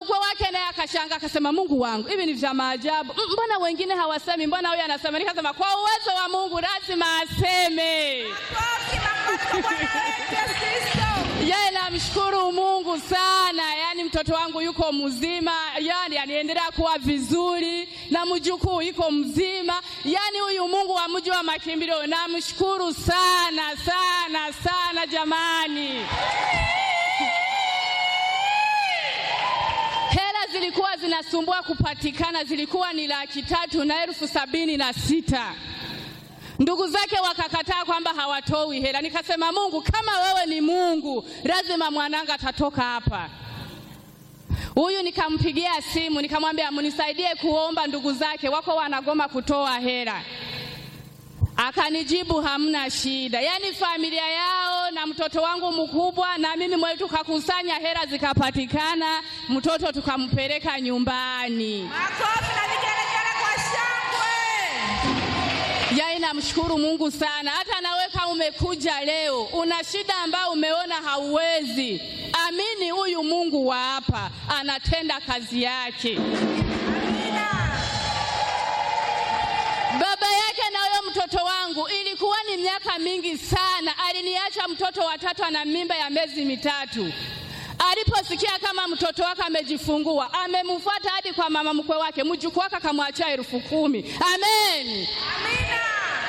mkwe wake naye akashanga akasema, Mungu wangu, hivi ni vya maajabu. M- Mbona wengine hawasemi, mbona huyu anasema? Nikasema kwa uwezo wa Mungu lazima aseme. Makofi, makofi kwa Bwana wetu Yesu Kristo. Yeye namshukuru Mungu sana, yaani mtoto wangu yuko mzima, yaani aniendelea kuwa vizuri, na mjukuu yuko mzima, yaani huyu Mungu wa mji wa makimbilio namshukuru sana sana sana jamani. Hela zilikuwa zinasumbua kupatikana, zilikuwa ni laki tatu na elfu sabini na sita. Ndugu zake wakakataa kwamba hawatoi hela. Nikasema, Mungu, kama wewe ni Mungu, lazima mwananga atatoka hapa. Huyu nikampigia simu nikamwambia, mnisaidie kuomba, ndugu zake wako wanagoma kutoa hela. Akanijibu hamna shida. Yaani familia yao na mtoto wangu mkubwa na mimi mwenyewe tukakusanya hela zikapatikana, mtoto tukampeleka nyumbani. Makofi na vigelegele kwa shangwe. Yaani namshukuru Mungu sana. Hata nawe kama umekuja leo una shida ambayo umeona hauwezi, amini huyu Mungu wa hapa anatenda kazi yake. Amina. Baba yake na huyo mtoto wangu ilikuwa ni miaka mingi sana, aliniacha mtoto watatu ana mimba ya miezi mitatu. Aliposikia kama mtoto wake amejifungua, amemfuata hadi kwa mama mkwe wake, mjukuu wake akamwachia elfu kumi. Amen. Amina.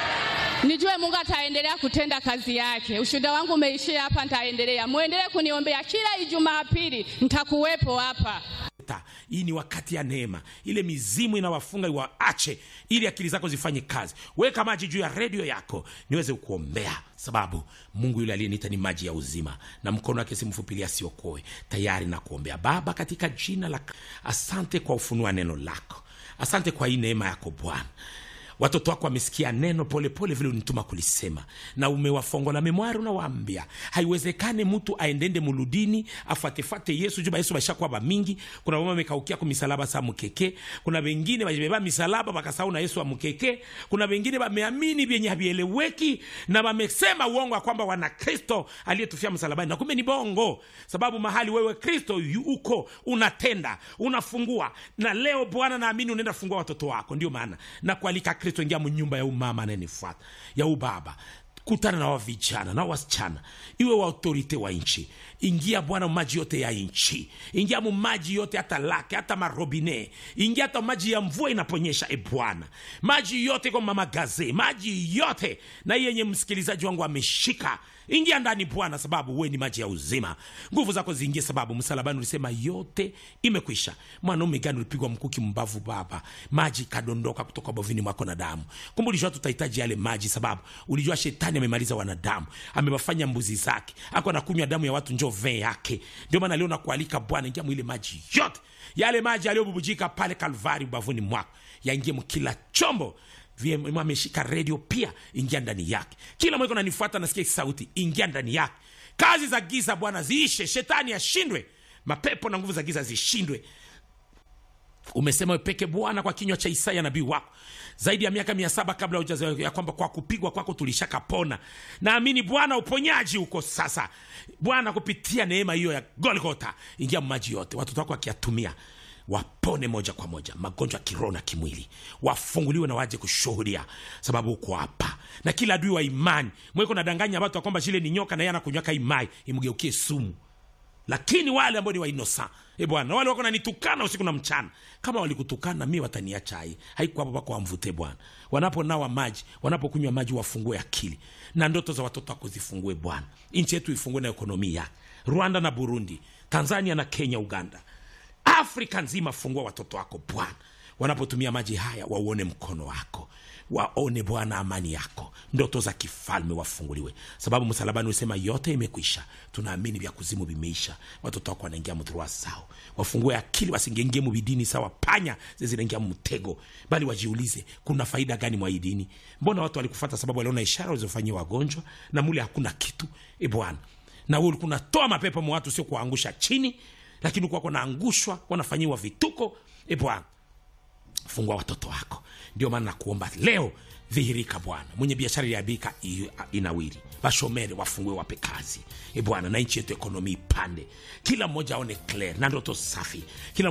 Nijue Mungu ataendelea kutenda kazi yake. Ushuhuda wangu umeishia hapa, nitaendelea. Muendelee kuniombea kila Ijumaa pili, nitakuwepo hapa. Ta, hii ni wakati ya neema ile mizimu inawafunga iwaache ili akili zako zifanye kazi weka maji juu ya redio yako niweze kuombea sababu mungu yule aliyeniita ni maji ya uzima na mkono wake simfupilia siokoe tayari na kuombea baba katika jina la asante kwa ufunua neno lako asante kwa hii neema yako bwana watoto wako wamesikia neno polepole vile unituma kulisema na umewafongola memwari unawaambia haiwezekane mtu aendende muludini afatefate yesu juba yesu bashakuwa bamingi kuna mama amekaukia ku misalaba sa mukeke kuna wengine bajibeba misalaba bakasahau na yesu wa mukeke kuna wengine bameamini vyenye havieleweki na wamesema uongo wa kwamba wana kristo aliyetufia msalabani na kumbe ni bongo sababu mahali wewe kristo yu- uko unatenda unafungua na leo bwana naamini unaenda fungua watoto wako ndio maana na kualika kristo ingia mnyumba ya umama anayenifuata ya ubaba kutana na wavijana na wasichana iwe wa autorite wa nchi ingia bwana maji yote ya nchi ingia mu maji yote hata lake hata marobine ingia hata maji ya mvua inaponyesha e bwana maji yote kwa mamagaze maji yote na hii yenye msikilizaji wangu ameshika ingia ndani bwana sababu we ni maji ya uzima nguvu zako ziingie sababu msalabani ulisema yote imekwisha mwanaume gani ulipigwa mkuki mbavu baba maji kadondoka kutoka bovini mwako na damu kumbe ulijua tutahitaji yale maji sababu ulijua shetani amemaliza wanadamu amewafanya mbuzi zake ako anakunywa damu ya watu njo vee yake ndio maana leo nakualika bwana ingia mwile maji yote yale maji yaliyobubujika pale kalvari ubavuni mwako yaingie mkila chombo VM ameshika redio pia ingia ndani yake kila mweko nanifuata nasikia sauti ingia ndani yake kazi za giza bwana ziishe shetani ashindwe mapepo na nguvu za giza zishindwe umesema peke bwana kwa kinywa cha isaya nabii wako zaidi ya miaka mia saba kabla hujazaliwa, ya kwamba kwa kupigwa kwako tulishakapona naamini bwana uponyaji uko sasa bwana kupitia neema hiyo ya golgota ingia maji yote watoto wako wakiyatumia wapone moja kwa moja magonjwa ya kiroho na kimwili wafunguliwe na waje kushuhudia sababu uko hapa na kila adui wa imani mweko nadanganya watu ya kwamba shile ni nyoka na yeye anakunywaka imai imgeukie sumu lakini wale ambao ni wainosa e bwana wale wako nanitukana usiku na mchana kama walikutukana mi wataniacha hai haikuwa hapo pako wamvute bwana wanaponawa maji wanapokunywa maji wafungue akili na ndoto za watoto wako zifungue bwana nchi yetu ifungue na ekonomi yake rwanda na burundi tanzania na kenya uganda afrika nzima fungua watoto wako bwana wanapotumia maji haya wauone mkono wako waone bwana amani yako ndoto za kifalme wafunguliwe sababu msalabani usema yote imekwisha tunaamini vya kuzimu vimeisha watoto wako wanaingia mdhurua sao wafungue akili wasingengie mubidini sawa panya zezinaingia mtego bali wajiulize kuna faida gani mwa hii dini mbona watu walikufata sababu waliona ishara walizofanyia wagonjwa na mule hakuna kitu e bwana na wewe ulikuwa unatoa mapepo mwa watu sio kuwaangusha chini lakini ulikuwa wanaangushwa wanafanyiwa vituko e bwana fungua watoto wako ndio maana nakuomba leo dhihirika bwana mwenye biashara iliabika inawiri washomere wafungue wape kazi e bwana na nchi yetu ekonomi ipande kila mmoja aone clear na ndoto safi kila